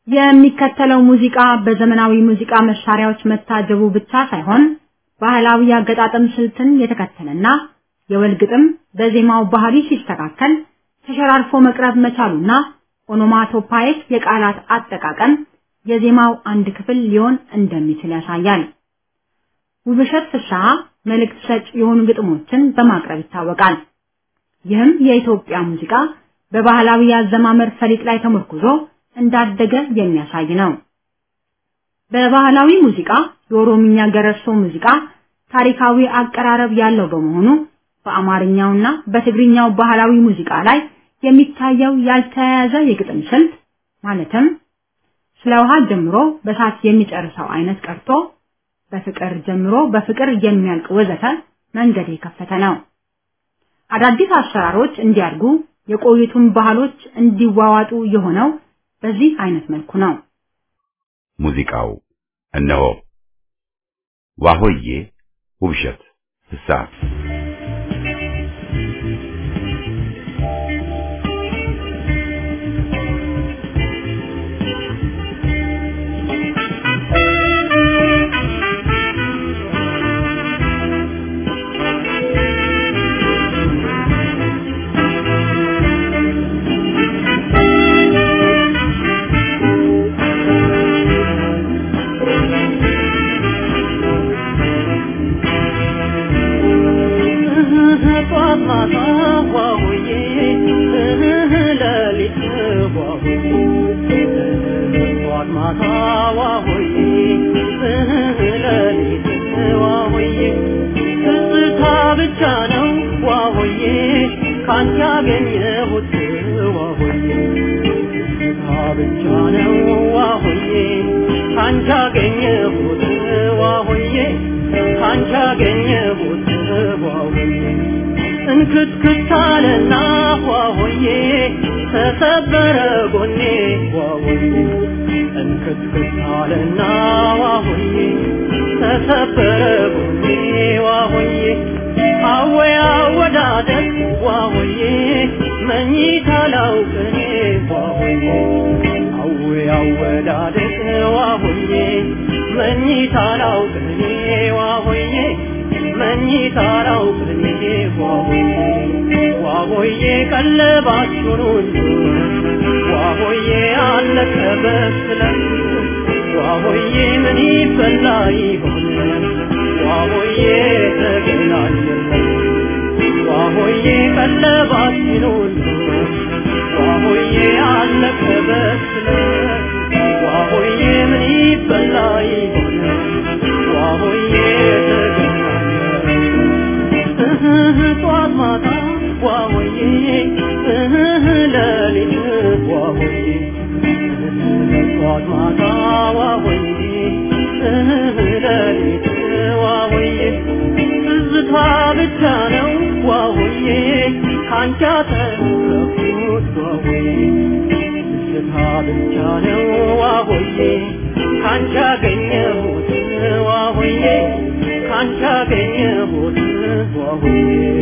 የሚከተለው ሙዚቃ በዘመናዊ ሙዚቃ መሳሪያዎች መታጀቡ ብቻ ሳይሆን ባህላዊ አገጣጠም ስልትን የተከተለና የወል ግጥም በዜማው ባህሪ ሲስተካከል ተሸራርፎ መቅረብ መቻሉና ኦኖማቶፓይክ የቃላት አጠቃቀም የዜማው አንድ ክፍል ሊሆን እንደሚችል ያሳያል። ውብሸት ፍስሐ መልእክት ሰጭ የሆኑ ግጥሞችን በማቅረብ ይታወቃል። ይህም የኢትዮጵያ ሙዚቃ በባህላዊ የአዘማመር ፈሊጥ ላይ ተመርኩዞ እንዳደገ የሚያሳይ ነው። በባህላዊ ሙዚቃ የኦሮምኛ ገረርሶ ሙዚቃ ታሪካዊ አቀራረብ ያለው በመሆኑ በአማርኛውና በትግርኛው ባህላዊ ሙዚቃ ላይ የሚታየው ያልተያያዘ የግጥም ስልት ማለትም ስለ ውሃ ጀምሮ በሳት የሚጨርሰው አይነት ቀርቶ በፍቅር ጀምሮ በፍቅር የሚያልቅ ወዘተ መንገድ የከፈተ ነው። አዳዲስ አሰራሮች እንዲያድጉ የቆዩቱን ባህሎች እንዲዋዋጡ የሆነው በዚህ አይነት መልኩ ነው። ሙዚቃው እነሆ ዋሆዬ ውብሸት ፍስሐ እንክትክታለና ዋሆዬ ተሰበረ ጎኔ ዋሆዬ እንክትክታለና ዋሆዬ ተሰበረ ጎኔ ዋሆዬ አወይ አወዳደቅ ዋሆዬ መኝታ ላውቅኔ ዋሆዬ አወይ አወዳደቅ ዋሆዬ መኝታ ላውቅኔ ዋሆዬ መኝታ ላውቅኔ ዋሆዬ ዋሆዬ ቀለባችሁን ሁሉ ዋሆዬ አለቀ በስለት ዋሆዬ ምን ይበላ ይሆን ዋሆዬ ተገናኘን ዋሆዬ ቀለባችን ሁሉ ዋሆዬ አለቀ በስለት ዋሆዬ ምን ይበላ ይሆን ዋሆዬ ተገናኘን ጧት ማታ ዋሆዬ ለሊት ዋሆዬ ጧት ማታ ዋሆዬ ለሊት ዋሆዬ ትዝታ ብቻ ነው ዋሆዬ ካንቺ አተረፍኩት ዋሆዬ ትዝታ ብቻ ነው ዋሆዬ ካንቺ አገኘሁት ዋሆዬ ካንቺ አገኘሁት ዋሆዬ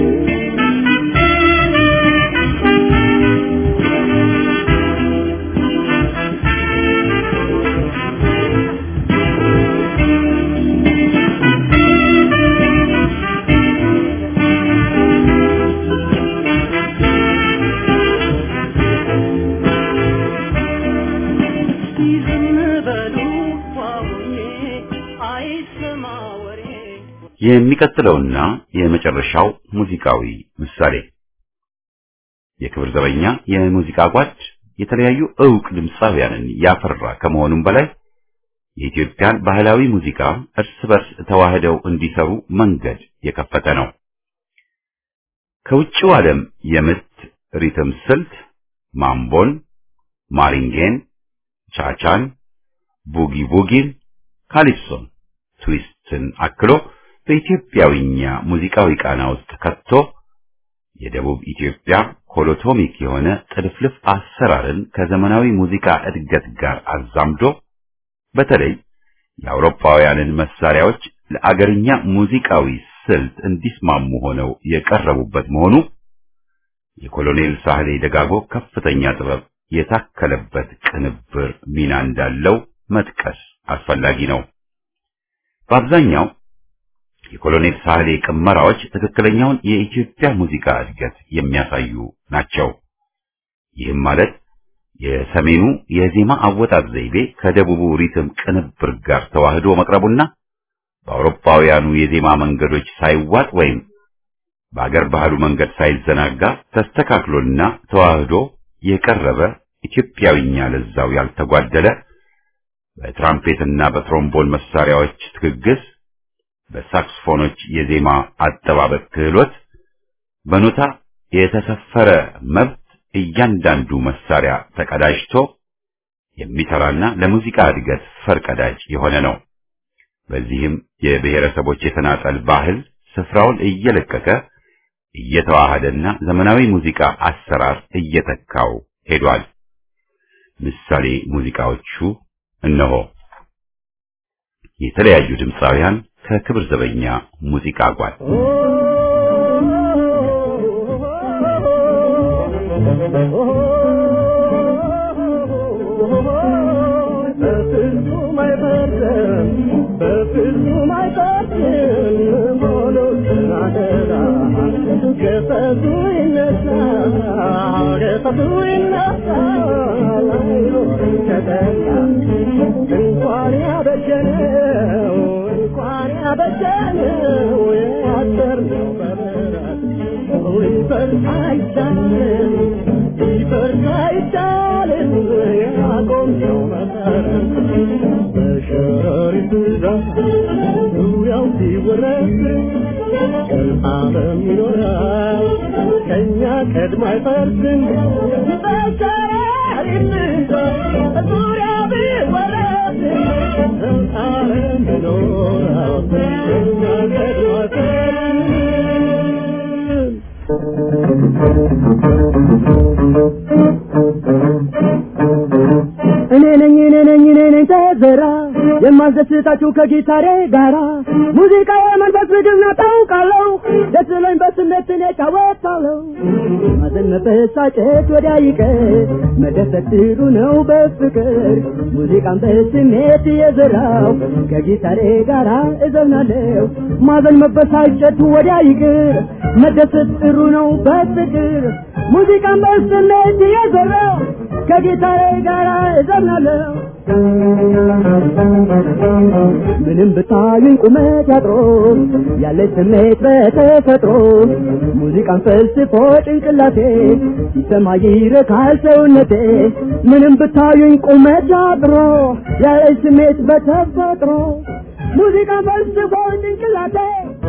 የሚቀጥለውና የመጨረሻው ሙዚቃዊ ምሳሌ የክብር ዘበኛ የሙዚቃ ጓድ የተለያዩ ዕውቅ ድምፃውያንን ያፈራ ከመሆኑም በላይ የኢትዮጵያን ባህላዊ ሙዚቃ እርስ በርስ ተዋህደው እንዲሰሩ መንገድ የከፈተ ነው። ከውጭው ዓለም የምት ሪትም ስልት ማምቦን፣ ማሪንጌን፣ ቻቻን፣ ቡጊ ቡጊን፣ ካሊፕሶን፣ ትዊስትን አክሎ በኢትዮጵያዊኛ ሙዚቃዊ ቃና ውስጥ ከቶ የደቡብ ኢትዮጵያ ኮሎቶሚክ የሆነ ጥልፍልፍ አሰራርን ከዘመናዊ ሙዚቃ እድገት ጋር አዛምዶ በተለይ የአውሮፓውያንን መሳሪያዎች ለአገርኛ ሙዚቃዊ ስልት እንዲስማሙ ሆነው የቀረቡበት መሆኑ የኮሎኔል ሳህሌ ደጋጎ ከፍተኛ ጥበብ የታከለበት ቅንብር ሚና እንዳለው መጥቀስ አስፈላጊ ነው። በአብዛኛው የኮሎኔል ሳህሌ ቅመራዎች ትክክለኛውን የኢትዮጵያ ሙዚቃ እድገት የሚያሳዩ ናቸው። ይህም ማለት የሰሜኑ የዜማ አወጣጥ ዘይቤ ከደቡቡ ሪትም ቅንብር ጋር ተዋህዶ መቅረቡና በአውሮፓውያኑ የዜማ መንገዶች ሳይዋጥ ወይም በአገር ባህሉ መንገድ ሳይዘናጋ ተስተካክሎና ተዋህዶ የቀረበ ኢትዮጵያዊኛ ለዛው ያልተጓደለ በትራምፔትና በትሮምቦን መሳሪያዎች ትግግስ፣ በሳክስፎኖች የዜማ አጠባበቅ ክህሎት፣ በኖታ የተሰፈረ መብት እያንዳንዱ መሳሪያ ተቀዳጅቶ የሚሰራና ለሙዚቃ እድገት ፈርቀዳጅ የሆነ ነው። በዚህም የብሔረሰቦች የተናጠል ባህል ስፍራውን እየለቀቀ እየተዋሃደና ዘመናዊ ሙዚቃ አሰራር እየተካው ሄዷል። ምሳሌ ሙዚቃዎቹ እነሆ። የተለያዩ ድምፃውያን ከክብር ዘበኛ ሙዚቃ ጓድ በፍጹም አይፈርድም በፍጹም አይፈርድም ሆኖ ስናደራ ገፈቱ ይነሳል ገፈቱ ይነሳል አይኖርም ተጠላ እንኳን ያበጀነው እንኳን ያበጀነው ያሰርነው በምሕረት ሊፈርስ አይቻልም ሊፈርስ አይቻልም ያቆምነው መሰረት በሸረሪት ብዛት ዙሪያው ሲወረስ ቀን ዓለም ይኖራል ከእኛ ቀድሞ አይፈርስም በሸረሪት ብዛት ዙሪያው ቢወረስ ቀን ዓለም ይኖራል ከእኛ ቀድሞ አይፈርስም እኔ ነኝ እኔ ነኝ እኔ ነኝ ተዘራ የማስደስታችሁ ከጊታሬ ጋራ ሙዚቃ የመንፈስ ምግብ ነው ታውቃለሁ ደስ ብሎኝ በስሜት እኔ እጫወታለሁ ማዘን መበሳጨት ወዲያ ይቀር መደሰት ጥሩ ነው በፍቅር ሙዚቃን በስሜት እየዘራው ከጊታሬ ጋራ እዘምናለሁ ማዘን መበሳጨት ወዲያ ይቅር መደሰት ጥሩ ነው በፍቅር ሙዚቃን በስሜት እየዘራው ከጊታሬ ጋር እዘምናለሁ ምንም ብታዩኝ ቁመት ያጥሮ ያለ ስሜት በተፈጥሮ ሙዚቃን ፈልስፎ ጭንቅላቴ ሲሰማ ይረካል ሰውነቴ ምንም ብታዩኝ ቁመት ያጥሮ ያለ ስሜት በተፈጥሮ ሙዚቃን ፈልስፎ ጭንቅላቴ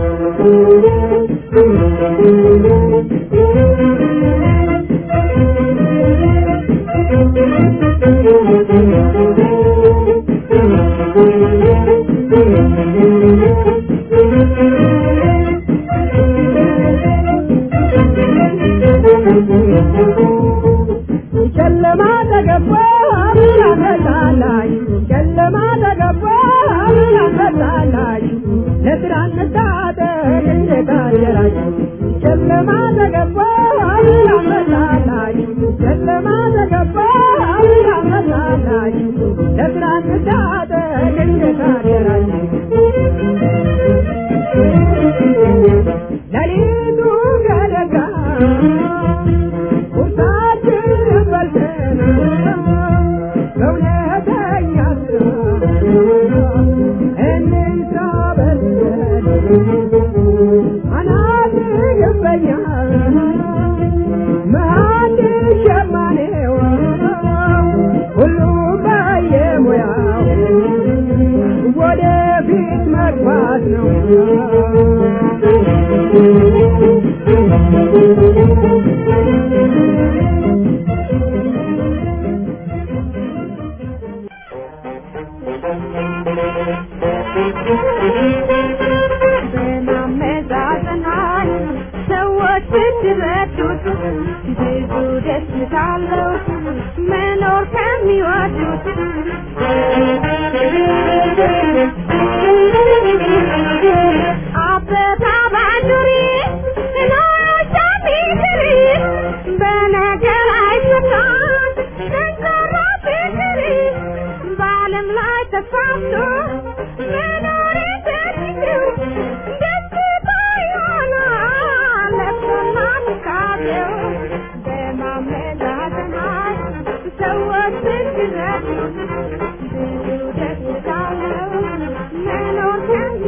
ጨለማ ተገባ ብርሃን መጣላች ጨለማ ተገባ ብርሃን መጣላች ለብርሃን መታጠቅ እንዴት አደራች ጨለማ ተገባ ብርሃን መጣላች ጨለማ ተገባ ብርሃን መጣላች ለብርሃን መታጠቅ እንዴት አደራች ሌሊቱ ገደጋ ቁርሳችን በልተን በእውነተኛ ስራ እንስራ በልተን አናት ይገባኛል መሀል ሸማኔው ሁሉም በየሙያው ወደፊት መግባት ነው በማመዛዘናል ሰዎች ብትረዱት ብዙ ደስታ አለው መኖር ከሚወዱት አበባ ባንዱሪ ኖቻ ቢትሪ በነገር አይፈታም ተፋቶ መኖር ተችለው ደስታ ይሆናል ለቅሶና ትካዜው በማመዛዘናል ሰዎች ሲረዱ ብዙ ደስታ ነው መኖር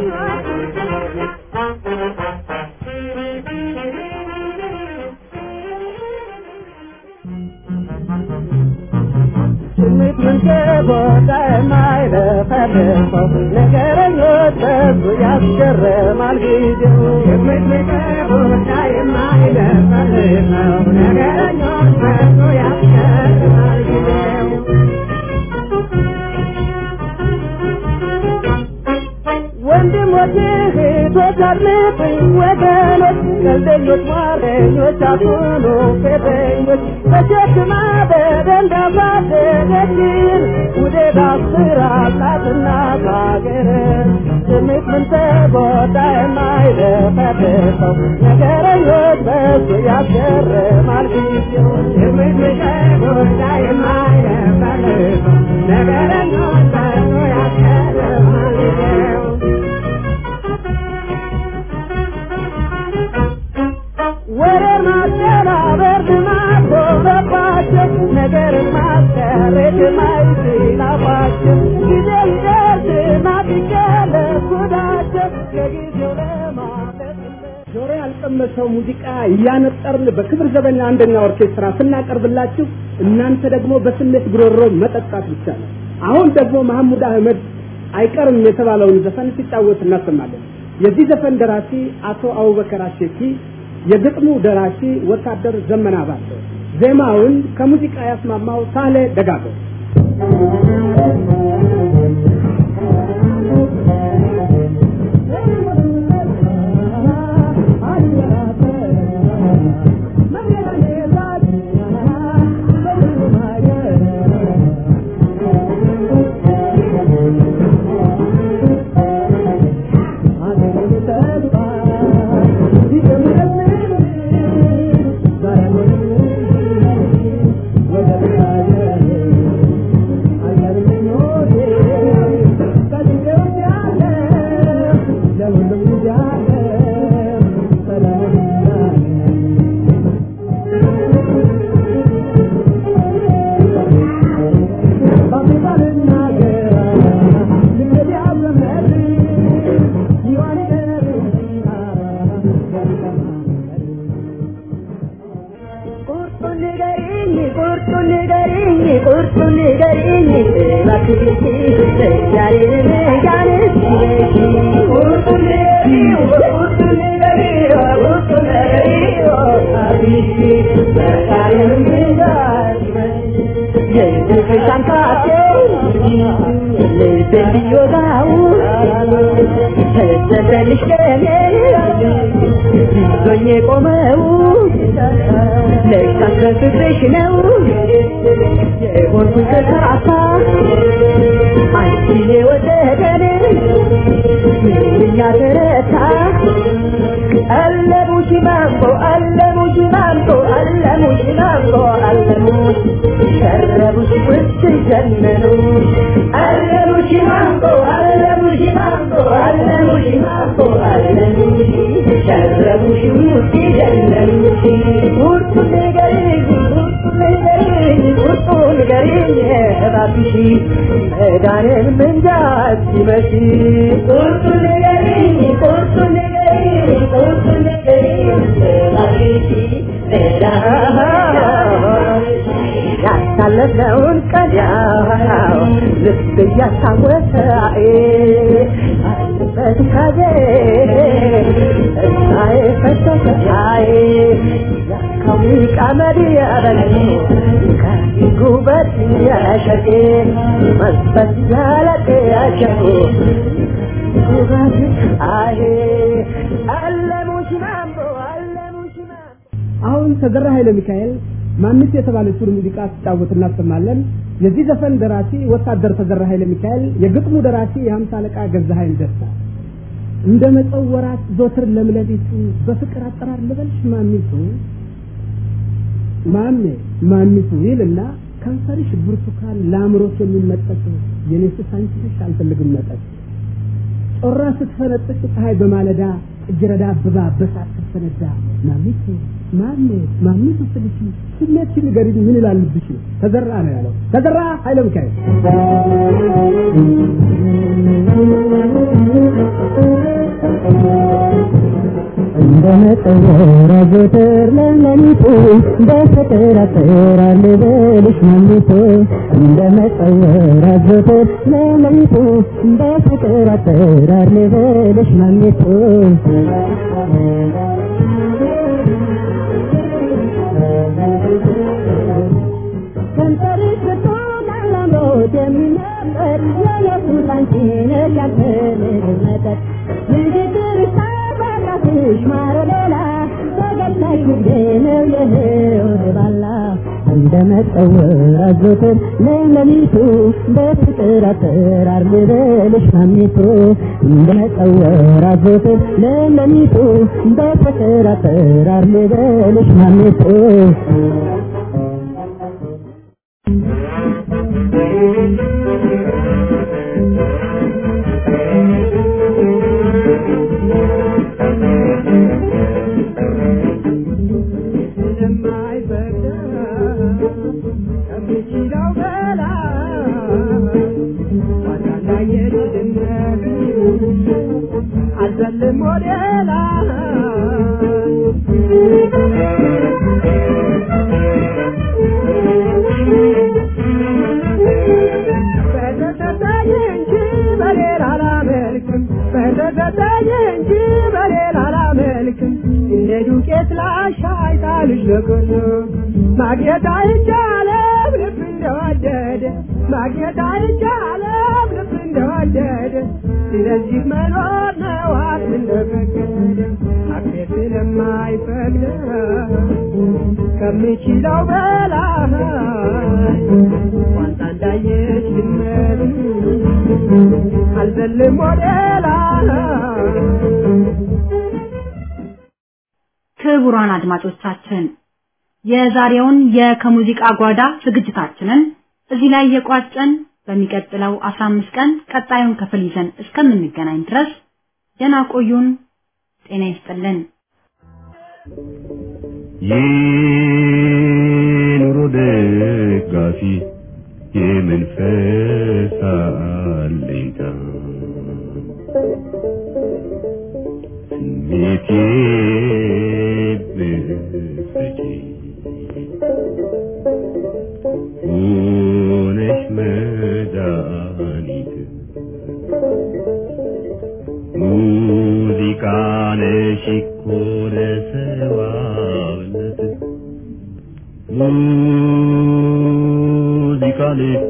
ስሜት መንከቦታ የማይለፈልፈው ነገረኞች በዙ ያስገርማል ጊዜው ስሜት መንከቦታ የማይለፈልፈው ነገረኞች በዙ ያስገርማል ጊዜው ወንድሞች እህቶች አድምጡኝ ወገኖች ቀልደኞች ሟረኞች አትሁኑ ፌተኞች በሸክማ በደንብ ያሳደገችን ውዴት አስራላትና ሀገር ስሜት ምን ተጎዳ የማይለፈልፈው ነገረኞች በሱ ያስገርማል ጊዜው ስሜት ምን ተጎዳ የማይለፈልፈው ነገረኞች በሱ ያስገርማል ጊዜው ወሬ ማስተባበር ልማድ ሆነባቸው ነገር ማስቀረት ማይችላባቸው ጊዜ ይደርስና ቢገለጽ ጉዳቸው ከጊዜው ለማለት ጆሮ ያልቀመሰው ሙዚቃ እያነጠርን በክብር ዘበኛ አንደኛ ኦርኬስትራ ስናቀርብላችሁ እናንተ ደግሞ በስሜት ጉሮሮ መጠጣት ብቻ ነው። አሁን ደግሞ መሐሙድ አህመድ አይቀርም የተባለውን ዘፈን ሲጫወት እናሰማለን። የዚህ ዘፈን ደራሲ አቶ አቡበከር አሸኪ፣ የግጥሙ ደራሲ ወታደር ዘመና ባተ፣ ዜማውን ከሙዚቃ ያስማማው ሳሌ ደጋገው። ቁርጡን ንገሪኝ ቁርጡን ንገሪኝ ቁርጡን ንገሪኝ እባክሽ ዛሬን ጋንስ ቁርጡን ንገሪኝ ቁርጡን ንገሪኝ ቁርጡን ንገሪኝ አብሽ ዛሬን ጋንስ የፍቅር ሳንታቴ ልቤን ቢወጋው ተሰጠልሽ ቀኔ ይዞኝ የቆመው ለካስ በፍቅርሽ ነው የሆንኩት ተሳሳ አንቺን የወደደን ምንኛ ተረታ አለሙሽ ማንጎ አለሙሽ ማንጎ አለሙሽ ማንጎ አለሙሽ ሸረቡሽ ውስጥ ጀነኑ አለሙሽ ማንጎ አለሙሽ ማንጎ አለሙሽ ማንጎ አለሙሽ ሸረቡሽ ውስጥ ጀነኑ ቁርጡ ንገሪኝ ቁርጡ ንገሪኝ ቁርጡ ንገሪኝ እባክሽ መዳንን ምንጃ ሲመሽ ቁርጡ ንገሪኝ ቁርጡ ንገሪኝ ቁርጡ ንገሪኝ እባክሽ ያሳለፍነውን ቀን ያው ልብ እያስታወሰ በትካዜ እሳዬ ፈሰሰሳዬ ያካዊ ቀመድ ያበሉ ከጉበት ያሸቴ መንፈስ ያለቅ ያሸቱ ጉበት አሄ አለሙሽ ማምቦ አለሙሽ ማምቦ አሁን ተዘራ ኃይለ ሚካኤል ማንስ የተባለችውን ሙዚቃ ሲጫወት እናሰማለን። የዚህ ዘፈን ደራሲ ወታደር ተዘራ ኃይለ ሚካኤል፣ የግጥሙ ደራሲ የሀምሳ አለቃ ገዛኸኝ ደስታ። እንደ መጸው ወራት ዞትር ለምለቢቱ በፍቅር አጠራር ልበልሽ ማሚቱ ማሜ ማሚቱ ይልና ከንፈርሽ ብርቱካን ለአእምሮት የሚመጠጥ የኔስስ አንቺ ነሽ አልፈልግም መጠጥ ጮራ ስትፈነጥቅ ፀሐይ በማለዳ እጅረዳ አበባ በሳት ስትፈነዳ ማሚቱ ማሜ ማሚቱ ስልሽ ስሜት ንገሪኝ ምን ይላልብሽ ተዘራ ነው ያለው ተዘራ ኃይለ ሚካኤል እንደ መጠወር አዘወትር ለሌሊቱ በፍቅር አጠራር ልበልሽ ማሚቱ እንደ መጠወር አዘወትር ለሌሊቱ በፍቅር አጠራር ልበልሽ ማሚቱ ከንፈርሽ ብርቱካን ለአምሮት የሚመጠጥ የኢየሱስ አንቺ ነሽ ያልፈልግ መጠጥ ንግግርሽ ታባቃትሽ ማሮ ሌላ ፈገግታሽ ንግዴ ነው የህይወት ባላ እንደ መጠወር አዘወትር ለሌሊቱ በፍቅር አጠራር ልበልሽ ማሚቱ እንደ መጠወር አዘወትር ለሌሊቱ በፍቅር አጠራር ልበልሽ ማሚቱ አልዘልም ወደ ላይ በተሰጠኝ እንጂ በሌላ አላመልክም በተሰጠኝ እንጂ በሌላ አላመልክም እንደ ዱቄት ላሻይ ጣልሽ ለቀን ማግኘት አይቻለም ልብ እንደወደደ ማግኘት አይቻለም ልብ እንደወደደ ስለዚህ መኖር ነው አቅም እንደፈቀደ አቅሜ ስለማይፈቅድ ከምችለው በላይ ዋንታ እንዳየች ድመት አልዘልም ወደ ላይ ክቡራን አድማጮቻችን የዛሬውን የከሙዚቃ ጓዳ ዝግጅታችንን እዚህ ላይ የቋጨን በሚቀጥለው 15 ቀን ቀጣዩን ክፍል ይዘን እስከምንገናኝ ድረስ ደህና ቆዩን። ጤና ይስጥልን። የኑሮ ደጋፊ የመንፈስ አለኝታ ስሜቴ ብትሰጪ ሆነሽ መድኃኒት ሙዚቃ ነሽ እኮ ለሰዋነት ሙዚቃ ነሽ